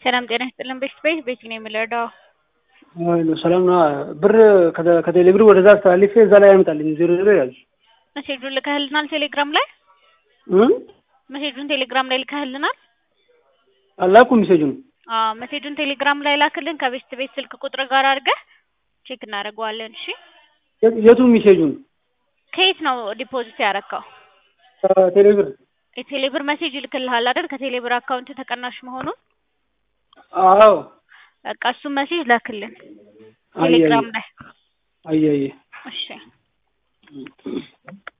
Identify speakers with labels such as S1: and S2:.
S1: ሰላም ጤና ይስጥልን። ቤት ቤት ቤት ነው የምንረዳው።
S2: ሰላም ነው። ብር ከቴሌ ብር ወደዛ አስተላልፌ እዛ ላይ ያመጣልኝ ዜሮ ዜሮ ያዙ
S1: መሴጁን ልከህልናል ቴሌግራም ላይ መሴጁን ቴሌግራም ላይ ልከህልናል።
S2: አላኩም ሜሴጁን
S1: አዎ መሴጁን ቴሌግራም ላይ ላክልን ከቤት ቤት ስልክ ቁጥር ጋር አድርገህ ቼክ እናደርገዋለን። እሺ
S2: የቱ ሜሴጁን
S1: ከየት ነው ዲፖዚት ያረካው?
S2: ቴሌ ብር
S1: የቴሌብር መሴጅ ይልክልሃል አይደል? ከቴሌብር አካውንት ተቀናሽ መሆኑን
S2: አዎ
S1: በቃ እሱን መሴጅ ላክልን ቴሌግራም ላይ
S2: አየ አየ
S1: እሺ